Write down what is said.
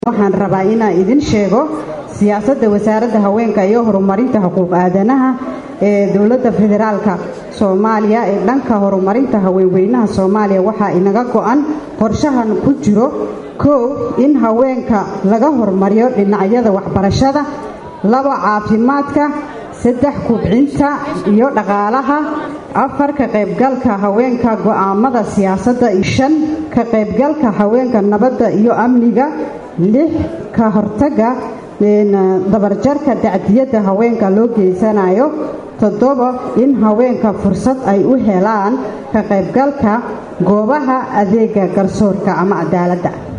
waxaan rabaa inaan idin sheego siyaasadda wasaaradda haweenka iyo horumarinta xuquuq aadanaha ee dowladda federaalka soomaaliya ee dhanka horumarinta haweenweynaha soomaaliya waxaa inaga go-an qorshahan ku jiro kow in haweenka laga hormariyo dhinacyada waxbarashada laba caafimaadka saddex kubcinta iyo dhaqaalaha afar ka qaybgalka haweenka go'aamada siyaasadda shan ka qaybgalka haweenka nabadda iyo amniga lix ka hortaga dabarjarka dacdiyadda haweenka loo geysanayo toddoba in haweenka fursad ay u helaan ka qaybgalka goobaha adeega garsoorka ama cadaaladda